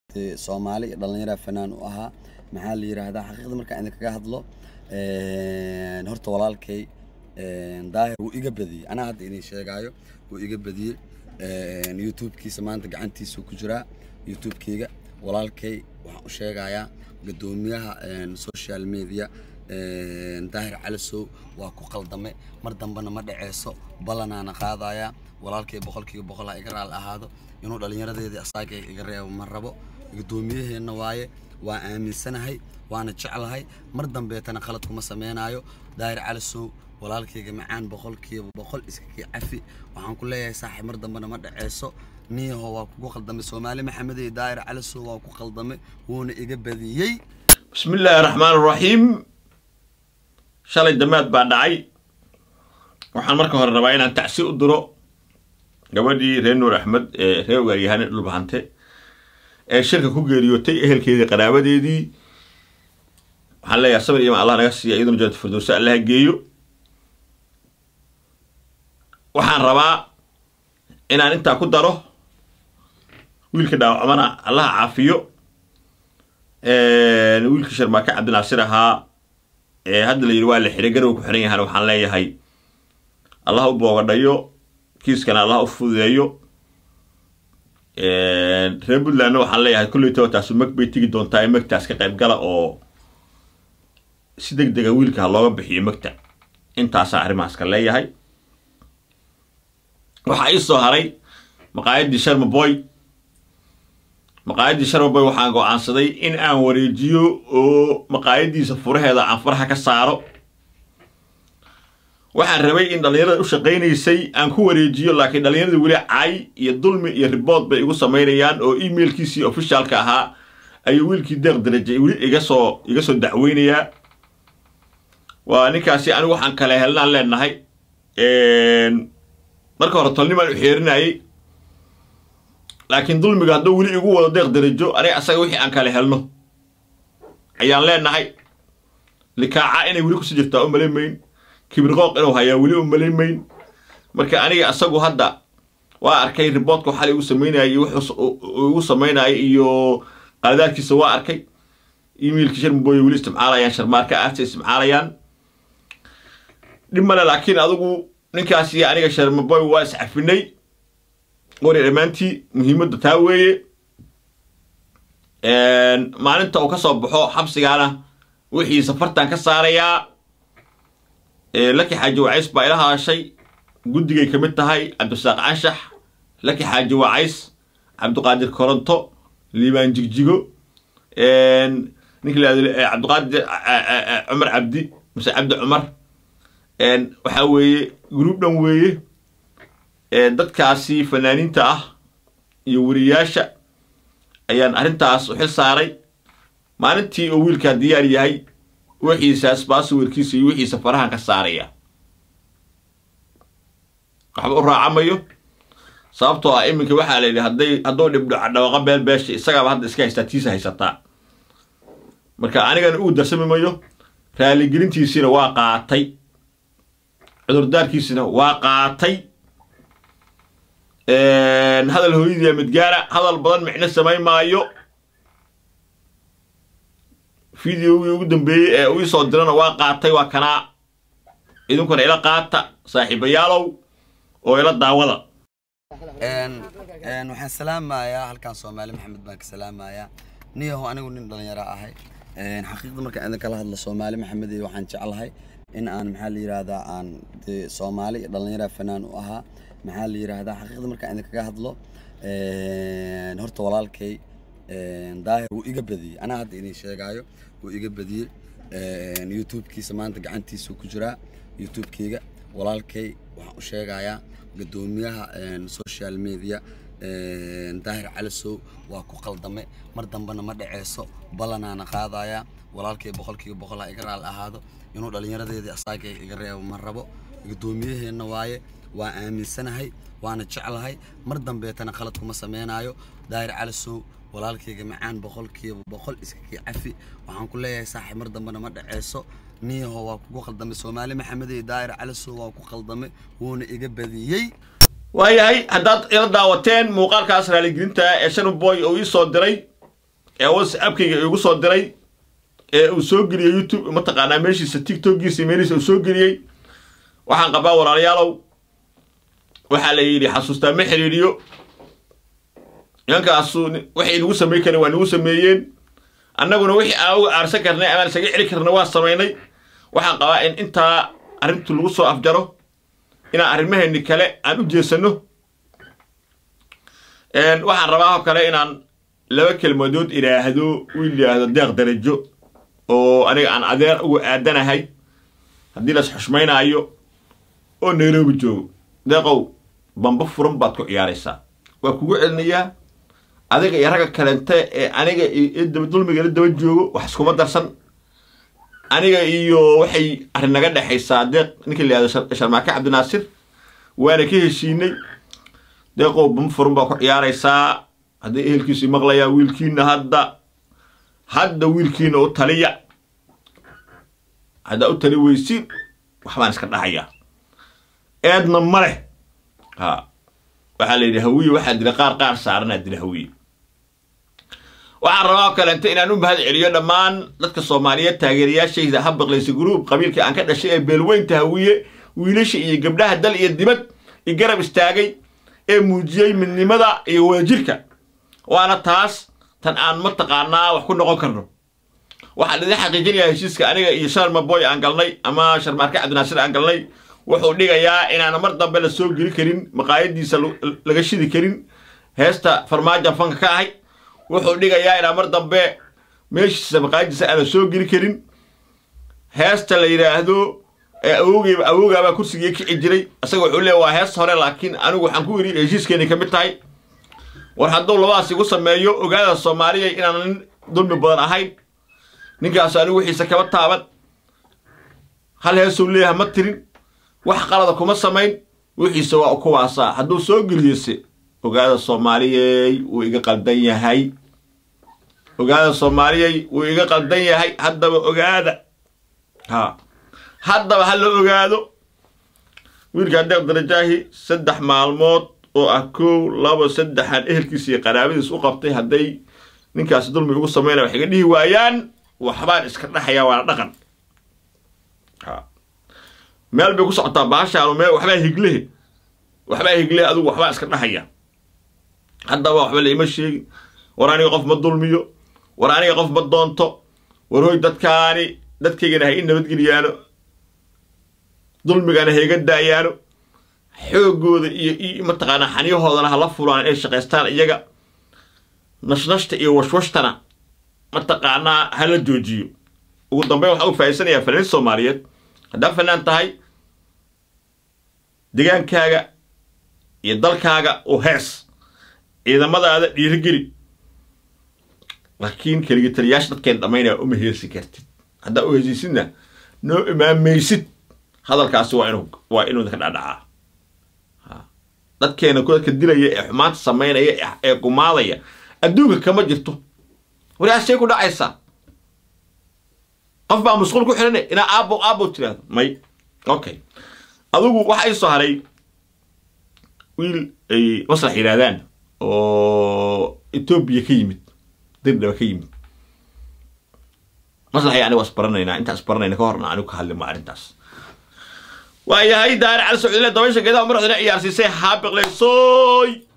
dee soomaali iyo dhallinyara fanaan u ahaa maxaa la yidhaahdaa xaqiiqda markaan idinkaga hadlo horta walaalkay daahir wuu iga badiyey anaa hadda idin sheegaayo wuu iga badiyey youtubekiisa maanta gacantiisuu ku jiraa youtubekeyga walaalkay waxaan u sheegayaa guddoomiyaha social media daahir calisow waa ku qaldame mar dambena ma dhaceyso ballanaana qaadayaa walaalkay boqolkiiba boqol ha iga raal ahaado inuu dhallinyaradeedii asaaga iga reebo ma rabo guddoomiyaheenna waaye waa aaminsanahay waana jeclahay mar dambeetana khalad kuma sameynaayo daahir calisow walaalkayga macaan boqolkiiba boqol iskakii cafi waxaan ku leeyahay saaxiib mar dambena ma dhaceyso niyaho waa kugu qaldamay soomaali maxamed iyo daahir calisow waa ku qaldamay wuuna iga badiyey bismi illaahi raxmaan raxiim shalay damaad baa dhacay waxaan marka hore rabaa inaan tacsi u diro gabadhii reer nuur axmed ee reer ogaaryahane dhulbahante ee shirka ku geeriyootay ehelkeedii qaraabadeedii waxaan leeyahay sabir iyo allah naga siiya iyaduna jannat firdowsa allaha geeyo waxaan rabaa inaan intaa ku daro wiilka dhaawacmana allaha caafiyo wiilkii sharmaake cabdinaasir ahaa ee hadda la yidhi waa la xiray garow ku xiran yahana waxaan leeyahay allah u boogadhayo kiiskana allah u fududeeyo reer puntlandna waxaan leeyahay kolleytaba taasu mag bay tegi doontaa ee magtaas ka qayb gala oo si deg dega wiilka ha looga bixiyo magta intaasaa arrimahaas ka leeyahay waxaa ii soo haray maqaayaddii sharma boy maqaayaddii sharma boy waxaan go-aansaday in aan wareejiyo oo maqaayaddiisa furaheeda aan faraha ka saaro waxaan rabay in dhallinyarada u shaqaynaysay aan ku wareejiyo laakiin dhallinyarada weli cay iyo dulmi iyo ribood bay igu samaynayaan oo emailkiisii ofishaalka ahaa ayuu wiilkii deeq darajay weli iga soo iga soo dacweynayaa waa ninkaasi anigu waxaan kale helnaan leenahay marka hore tolnimaan u xeerinayay laakiin dulmiga hadduu weli igu wado deeq darajo aniga asaga wixii aan kale helno ayaan leenahay likaaca inay weli kusii jirtaa u malaymayn kibirqooq inuu hayaa weli u malaymayn marka aniga asagu hadda waa arkay riboodka xalay igu samaynayay igu samaynaya iyo qaladaadkiisa waa arkay emailkii sharmaboy weli isticmaalayaan sharmaarka aarta isticmaalayaan dhib male laakiin adigu ninkaas iyo aniga sharmaboy waa iscafinay wari dhammaantii muhiimadda taa weeye maalinta uu ka soo baxo xabsigaana wixii safartan ka saarayaa laki xaaji wacays baa ila hadashay guddigay ka mid tahay cabdisaaq canshax laki xaaji wacays cabdiqaadir koronto liibaan jigjigo ninki la cabdiqaadir cumar cabdi mase cabdi cumar waxaa weeye gruub dhan weeye dadkaasi fanaaniinta ah iyo weriyaasha ayaan arrintaas u xil saaray maalintii uu wiilkaa diyaar yahay wixiisaas baasawirkiisa iyo wixiisa farahan ka saaraya waxba u raacamayo sababtoo ah iminka waxaa la yidhi hadday hadduu dhibdhoca dhawaqa beel beesha isagaaba hadda iska haystaa tiisa haysataa marka anigana uu darsami mayo raaligelintiisiina waa qaatay cudurdaarkiisina waa qaatay hadal hooyadii midgaara hadal badan micno samayn maayo videogii ugu dambeeyey ee uu isoo dirana waa qaatay waa kanaa idinkuna ila qaata saaxiibayaalow oo ila daawada waxaan salaamayaa halkan soomaali maxamed baan ka salaamayaa niyaho anigu nin dhalinyaro ahay xaqiiqda markaan idin kala hadlo soomaali maxamed iyo waxaan jeclahay in aan maxaa la yidhaahdaa aan dee soomaali iyo dhalinyara fanaan u ahaa maxaa la yidhaahdaa xaqiiqda markaan idinkaga hadlo horta walaalkay daahir wuu iga badiyey anaa hadda idin sheegaayo wuu iga badiyey youtubekiisa maanta gacantiisuu ku jiraa youtubekeyga walaalkay waxaan u sheegayaa guddoomiyaha social media daahir calisow waa ku qaldame mar dambena ma dhaceyso ballanaana qaadayaa walaalkay boqolkiiba boqol ha iga raal ahaado inuu dhallinyaradeedii asaaga iga reebo ma rabo guddoomiyaheenna waaye waa aaminsanahay waana jeclahay mar dambeetana khalad kuma sameynaayo daahir calisow walaalkayga macaan boqolkiiba boqol iskakii cafi waxaan ku leeyahay saaxiib mar dambena ma dhaceyso niyaho waa kugu qaldamay soomaali maxamed iyo daahir calisow waa ku qaldamay wuuna iga badiyey waayahay haddaad ila daawateen muuqaalkaas raaligelinta ee shanboy uu ii soo diray ee whatsappkayga igu soo diray ee uu soo geliyey youtube mataqaanaa meeshiisa tiktokiisa meelihiisa uu soo geliyey waxaan qabaa walaalayaalow waxaa la yidhi xasuustaa ma xiriiriyo nimankaasu waxay nagu samayn kareen waa nagu sameeyeen annaguna wixii aan uga aarsan karnay amaan isaga celi karna waa samaynay waxaan qabaa in intaa arrintu lagu soo afjaro inaan arrimaheeni kale aan u jeesano waxaan rabaa oo kale inaan laba kelmadood idhaahdo wiil yidhaahdo deeq darajo oo aniga aan adeer uga aadanahay haddii las xushmaynaayo oo nairobi joogo deeqow bamba furan baad ku ciyaaraysaa waa kugu celinayaa adiga iyo ragga kalente ee aniga iyo dulmiga la daba joogo wax iskuma darsan aniga iyo waxay arrin naga dhexaysaa deeq ninka la yihahdo sharmaake cabdinaasir waana ka heshiinay deeqow bamba furan baa ku ciyaaraysaa haddii ehelkiisu maqlayaa wiilkiina hadda hadda wiilkiina u taliya haddaa u tali weysiin waxbaan iska dhahayaa eedna ma leh ha waxaa la yidhi hawiye waxaa dila qaar qaar saaranaa dila hawiye waxaan rabaa kalente inaan u mahad celiyo dhammaan dadka soomaaliyeed taageerayaashayda habaqlaysa gruub qabiilkii aan ka dhashay ee beelweynta hawiye wiilasha iyo gabdhaha dal iyo dibad i garab istaagay ee muujiyey midnimada iyo wadajirka waana taas tan aan mataqaanaa wax ku noqon karno waxaan idin xaqiijinayaa heshiiska aniga iyo sharma boy aan galnay ama sharmaarke cabdinaasir aan galnay wuxuu dhigayaa inaana mar dambe la soo geli karin maqaayadiisa laga shidi karin heesta farmaajo fanka ka ahay wuxuu dhigayaa inaan mar dambe meeshiisa maqaayadiisa aan la soo geli karin heesta la yidhaahdo awogeyba awoogaabaa kursigii kici jiray isaga wuxuu leeya waa heesta hore laakiin anigu waxaan ku yidhi heshiiskeenay ka mid tahay war hadduu labadaas igu sameeyo ogaada soomaaliya inaan nin dulmi badan ahayn ninkaas anigu wixiisa kaba taaban hal heesuu leeyaha ma tirin wax qalada kuma samayn wixiisa waa kuwaasaa hadduu soo geliyese ogaada soomaaliyey wuu iga qaldan yahay ogaada soomaaliyey wuu iga qaldan yahay haddaba ogaada ha haddaba ha la ogaado wiilkaa deeq darajaahi saddex maalmood oo ah kow labo saddexaan ehelkiisa iyo qaraabadiis u qabtay hadday ninkaasi dulmi ugu samaynaya wax iga dhihi waayaan waxbaan iska dhaxayaa waana dhaqan ha meel bay ku socotaa baashaanu meel waxbaa higlehe waxbaa higlehe adigu waxbaa iska dhaxaya haddaba waxba laima sheegin war aniga qof ma dulmiyo war aniga qof ma doonto war hoy dadkaani dadkaygana ha i nabadgeliyaano dulmigana ha iga daayaano xoogooda iyo iyo mataqaanaa xaniyahoodana hala fulaan inay shaqaystaan iyaga nashnashta iyo washwashtana mataqaanaa hala joojiyo ugu dambeyn waxaan u faa'iidsanayaa fanaaniin soomaaliyeed haddaa fanaan tahay degaankaaga iyo dalkaaga u hees ciidamadaada dhiirigeli laakiin keligi taliyaasha dadkeen dhammaynaya uma heesi kartid haddaa u heesaysidna noo imaamaysid hadalkaasi waa inuu waa inuu idinka dhadhacaa dadkeena dadka dilaya ee xumaanta samaynaya ee gumaadaya adduunka kama jirto walaashay ku dhacaysaa qof baa masquul ku xidhanay inaa aabo aabo tiraahdo may okay adigu waxa ii soo haray wiil ay maslax yidhaahdaan oo etoobiya ka yimid dirdhaba ka yimid maslaxay aniga waa isbaranaynaa intaan isbaranayna ka horna anigu ka hadli ma arrintaas waayahay daari cali socdile dabaysha geedaha madaxdana ciyaarsiisay haabiqlaysoy